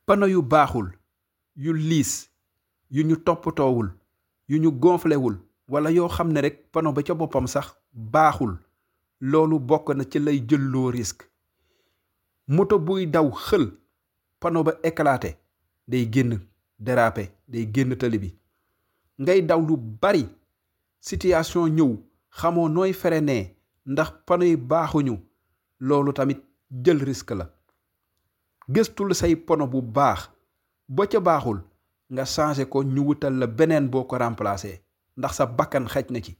pano yu baaxul yu liis yu ñu toppatoowul yu ñu gonflewul wala yoo xam ne rek pano ba ca boppam sax baaxul loolu bokk na ci lay jëlloo risque moto buy daw xël pano ba éclaté day génn dérapé day génn tali bi ngay daw lu bari situation ñëw xamoo nooy freiner ndax pano yi baaxuñu loolu tamit jël risque la gëstul say pono bu baax ba ca baaxul nga changé ko ñu wutal la beneen boo ko remplacer ndax sa bakkan xej na ci